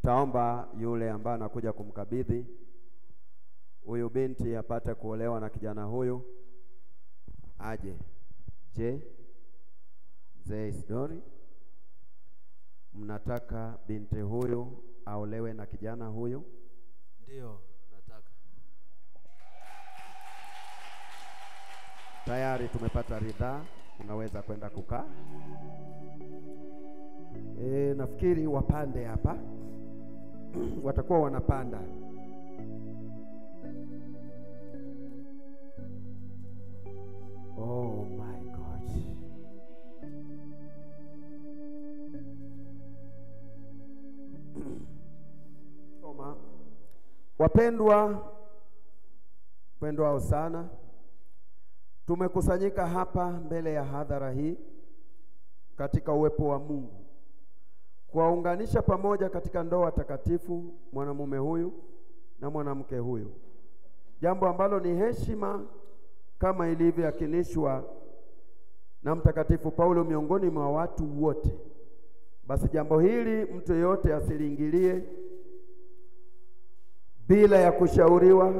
Nitaomba yule ambaye anakuja kumkabidhi huyu binti apate kuolewa na kijana huyu aje. Je, mzee Isidori, mnataka binti huyu aolewe na kijana huyu? Ndio, nataka. Tayari tumepata ridhaa, unaweza kwenda kukaa. E, nafikiri wapande hapa watakuwa wanapanda. Oh my God. Soma. Wapendwa, pendwao sana, tumekusanyika hapa mbele ya hadhara hii katika uwepo wa Mungu kuwaunganisha pamoja katika ndoa takatifu mwanamume huyu na mwanamke huyu, jambo ambalo ni heshima kama ilivyoakinishwa na Mtakatifu Paulo miongoni mwa watu wote. Basi jambo hili mtu yeyote asiliingilie bila ya kushauriwa,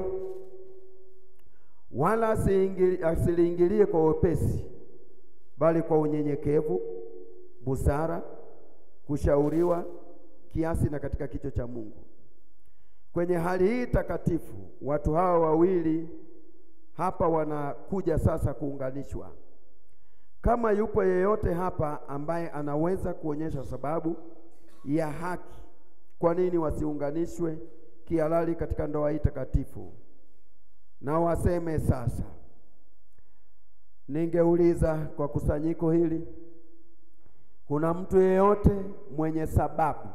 wala asiliingilie kwa wepesi, bali kwa unyenyekevu, busara kushauriwa kiasi na katika kicho cha Mungu. Kwenye hali hii takatifu, watu hawa wawili hapa wanakuja sasa kuunganishwa. Kama yupo yeyote hapa ambaye anaweza kuonyesha sababu ya haki kwa nini wasiunganishwe kihalali katika ndoa hii takatifu, na waseme sasa. Ningeuliza kwa kusanyiko hili kuna mtu yeyote mwenye sababu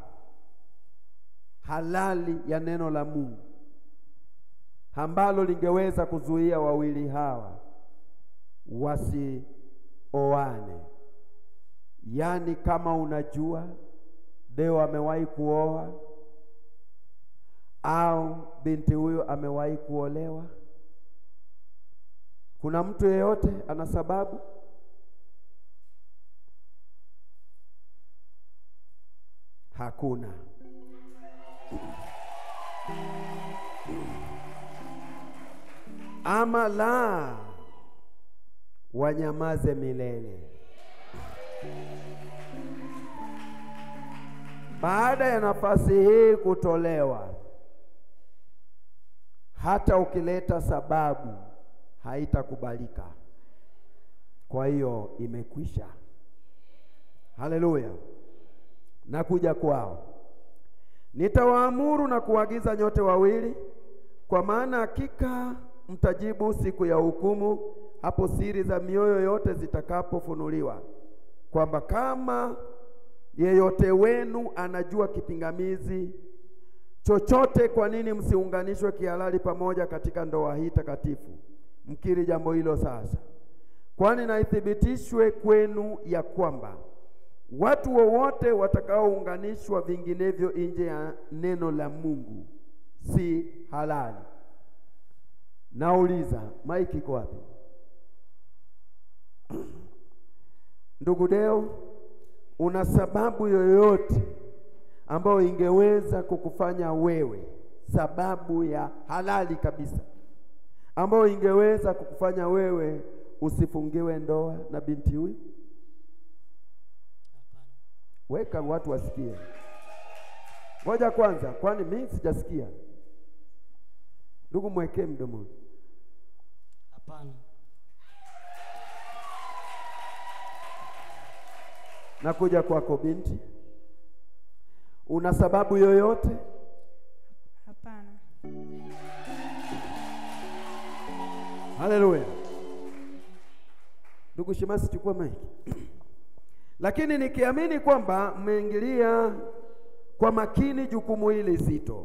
halali ya neno la Mungu ambalo lingeweza kuzuia wawili hawa wasioane? Yaani, kama unajua Deo amewahi kuoa au binti huyo amewahi kuolewa, kuna mtu yeyote ana sababu? Hakuna. Ama la, wanyamaze milele. Baada ya nafasi hii kutolewa, hata ukileta sababu haitakubalika. Kwa hiyo imekwisha. Haleluya. Na kuja kwao nitawaamuru na kuagiza nyote wawili, kwa maana hakika mtajibu siku ya hukumu, hapo siri za mioyo yote zitakapofunuliwa, kwamba kama yeyote wenu anajua kipingamizi chochote, kwa nini msiunganishwe kihalali pamoja katika ndoa hii takatifu? Mkiri jambo hilo sasa, kwani na ithibitishwe kwenu ya kwamba watu wowote watakaounganishwa vinginevyo nje ya neno la Mungu si halali. Nauliza, maiki iko wapi? Ndugu Deo, una sababu yoyote ambayo ingeweza kukufanya wewe, sababu ya halali kabisa ambayo ingeweza kukufanya wewe usifungiwe ndoa na binti huyu? Weka watu wasikie. Ngoja kwanza, kwani mimi sijasikia. Ndugu, mwekee mdomoni. Hapana. Nakuja kwako binti, una sababu yoyote? Hapana. Haleluya. Ndugu Shemasi, chukua maiki. Lakini nikiamini kwamba mmeingilia kwa makini jukumu hili zito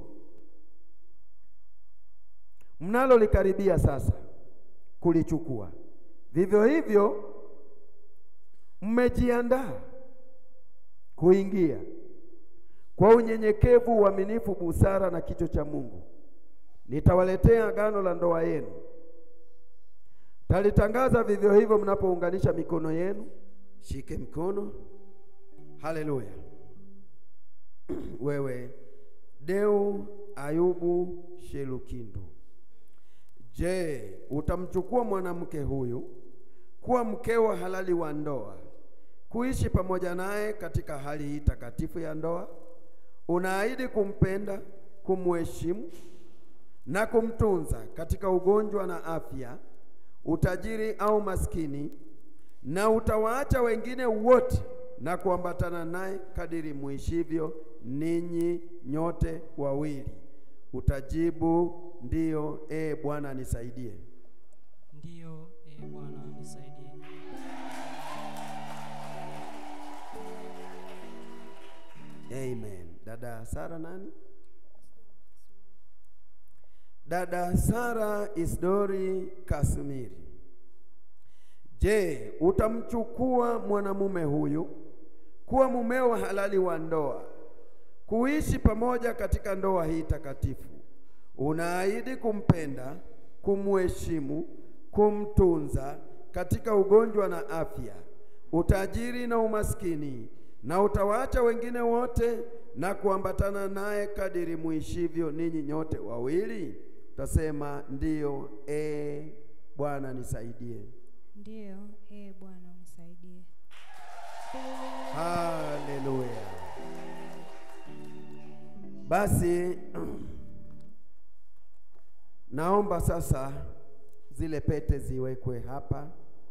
mnalolikaribia sasa kulichukua, vivyo hivyo mmejiandaa kuingia kwa unyenyekevu, uaminifu, busara na kicho cha Mungu, nitawaletea agano la ndoa yenu. Talitangaza vivyo hivyo mnapounganisha mikono yenu. Shike mkono. Haleluya. Wewe Deu Ayubu Shelukindu. Je, utamchukua mwanamke huyu kuwa mkeo halali wa ndoa, kuishi pamoja naye katika hali hii takatifu ya ndoa? Unaahidi kumpenda, kumheshimu na kumtunza katika ugonjwa na afya, utajiri au maskini, na utawaacha wengine wote na kuambatana naye kadiri muishivyo ninyi nyote wawili. Utajibu, ndiyo, ee Bwana nisaidie. Ndiyo, e Bwana nisaidie. Amen. Dada Sara nani? Dada Sara Isdori Kasumiri. Je, utamchukua mwanamume huyu kuwa mumeo halali wa ndoa, kuishi pamoja katika ndoa hii takatifu? Unaahidi kumpenda, kumheshimu, kumtunza katika ugonjwa na afya, utajiri na umaskini, na utawaacha wengine wote na kuambatana naye kadiri muishivyo ninyi nyote wawili? Utasema ndiyo, e Bwana nisaidie. Ndiyo, ee Bwana unisaidie. Haleluya. Basi naomba sasa zile pete ziwekwe hapa.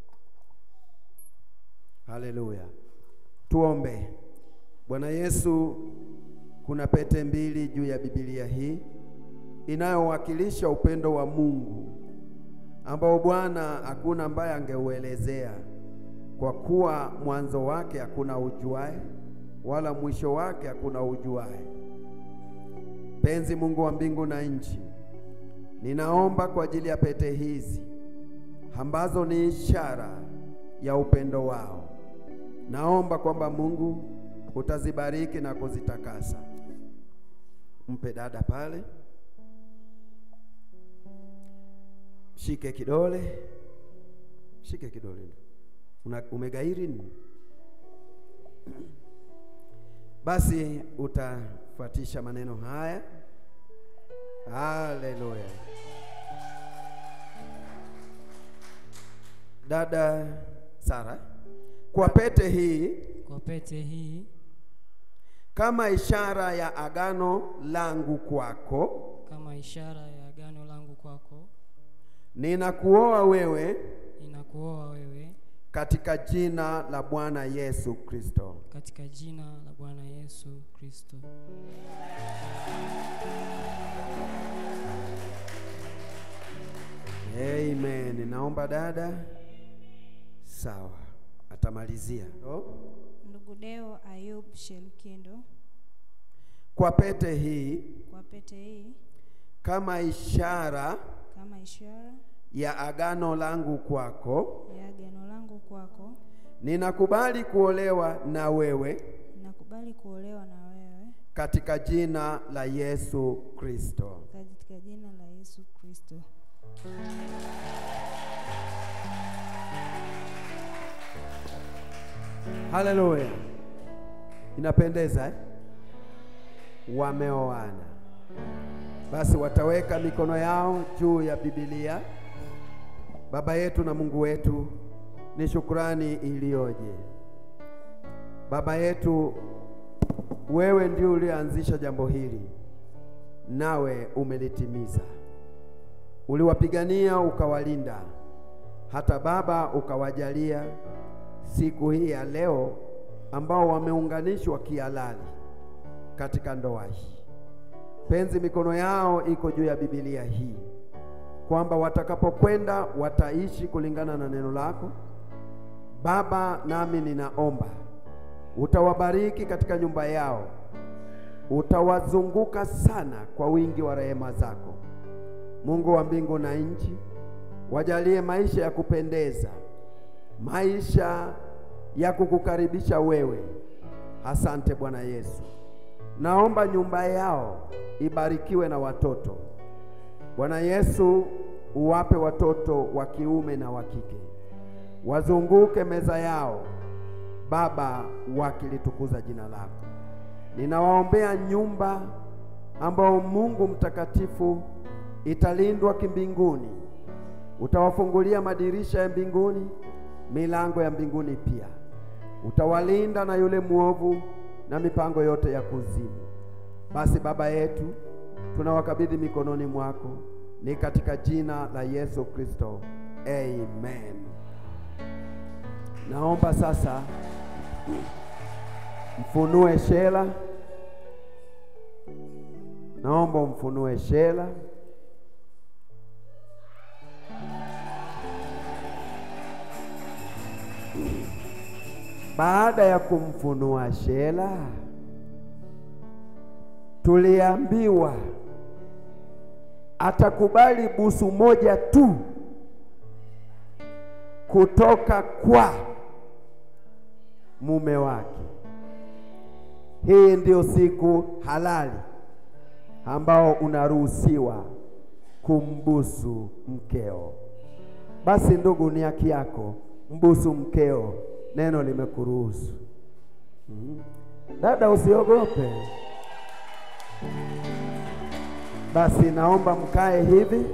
Haleluya. Tuombe. Bwana Yesu, kuna pete mbili juu ya Biblia hii inayowakilisha upendo wa Mungu ambao Bwana hakuna ambaye angeuelezea kwa kuwa mwanzo wake hakuna ujuae wala mwisho wake hakuna ujuae. Penzi Mungu wa mbingu na nchi, ninaomba kwa ajili ya pete hizi ambazo ni ishara ya upendo wao. Naomba kwamba Mungu utazibariki na kuzitakasa. Mpe dada pale, shike kidole, shike kidole. Una, umegairi nini? Basi utafuatisha maneno haya. Haleluya. Dada Sara, kwa pete hii Kwa pete hii kama ishara ya agano langu kwako, kama ishara ya agano langu kwako, ninakuoa wewe ninakuoa wewe katika jina la Bwana Yesu Kristo. katika jina la Bwana Yesu Kristo. Amen. Naomba dada, sawa, atamalizia oh. Ndugu Deo Ayub Shelukindo, Kwa pete hii kwa pete hii kama ishara kama ishara ya agano langu kwako, ya agano langu kwako, ninakubali kuolewa na wewe ninakubali kuolewa na wewe katika jina la Yesu Kristo. katika jina la Yesu Kristo. Haleluya, inapendeza eh? Wameoana. Basi wataweka mikono yao juu ya Biblia. Baba yetu na Mungu wetu, ni shukrani iliyoje. Baba yetu, wewe ndio ulianzisha jambo hili, nawe umelitimiza. Uliwapigania ukawalinda, hata Baba ukawajalia siku hii ya leo ambao wameunganishwa kihalali katika ndoa hii. Penzi, mikono yao iko juu ya Biblia hii kwamba watakapokwenda wataishi kulingana na neno lako Baba. Nami ninaomba utawabariki katika nyumba yao, utawazunguka sana kwa wingi wa rehema zako. Mungu wa mbingu na nchi, wajalie maisha ya kupendeza, maisha ya kukukaribisha wewe. Asante Bwana Yesu. Naomba nyumba yao ibarikiwe na watoto. Bwana Yesu, uwape watoto wa kiume na wa kike, wazunguke meza yao Baba, wakilitukuza jina lako. Ninawaombea nyumba ambao Mungu mtakatifu italindwa kimbinguni. Utawafungulia madirisha ya mbinguni, milango ya mbinguni pia. Utawalinda na yule mwovu na mipango yote ya kuzimu. Basi Baba yetu, tunawakabidhi mikononi mwako, ni katika jina la Yesu Kristo, amen. Naomba sasa mfunue Shela, naomba umfunue Shela. Baada ya kumfunua Shela, tuliambiwa atakubali busu moja tu kutoka kwa mume wake. Hii ndio siku halali ambao unaruhusiwa kumbusu mkeo. Basi ndugu, ni haki yako, mbusu mkeo, neno limekuruhusu. Mm. Dada, usiogope. Basi naomba mkae hivi.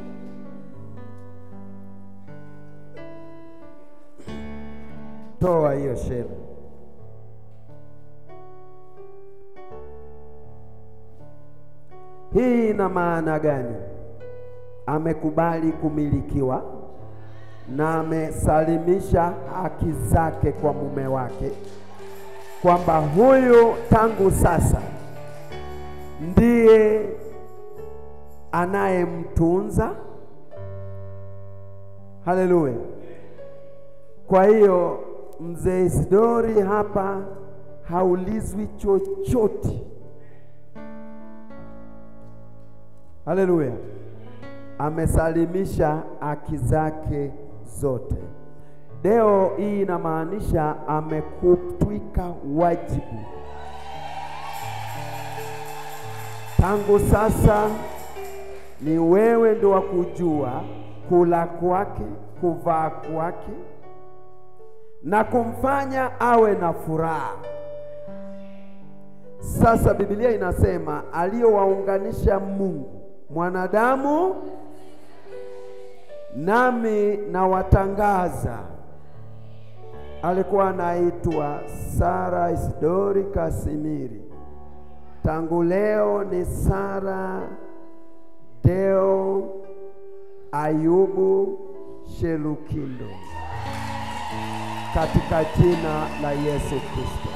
Toa hiyo shela. Hii ina maana gani? Amekubali kumilikiwa na amesalimisha haki zake kwa mume wake, kwamba huyu tangu sasa ndiye anayemtunza. Haleluya! Kwa hiyo mzee Isidori hapa haulizwi chochote. Haleluya! Amesalimisha haki zake zote. Leo hii inamaanisha amekutwika wajibu. Tangu sasa ni wewe ndo wa kujua kula kwake, kuvaa kwake na kumfanya awe na furaha. Sasa Biblia inasema aliyowaunganisha Mungu mwanadamu, nami nawatangaza. Alikuwa anaitwa Sara Isidori Kasimiri, tangu leo ni Sara Deo Ayubu Shelukindo katika jina la Yesu Kristo.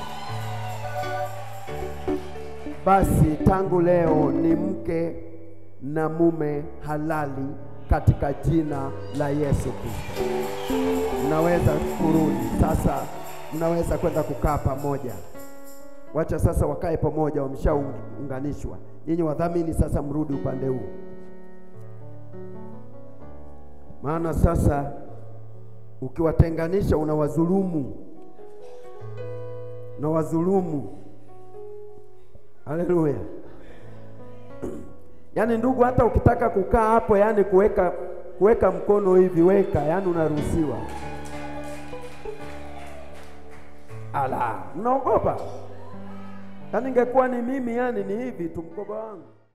Basi tangu leo ni mke na mume halali katika jina la Yesu Kristo. Mnaweza kurudi sasa, mnaweza kwenda kukaa pamoja. Wacha sasa wakae pamoja, wameshaunganishwa. Nyinyi wadhamini sasa, mrudi upande huu, maana sasa ukiwatenganisha unawadhulumu, unawadhulumu. Haleluya! Yaani ndugu, hata ukitaka kukaa hapo, yaani kuweka kuweka mkono hivi, weka, yaani unaruhusiwa. Ala, mnaogopa? Yaani ingekuwa ni mimi, yaani ni hivi tu mkoba wangu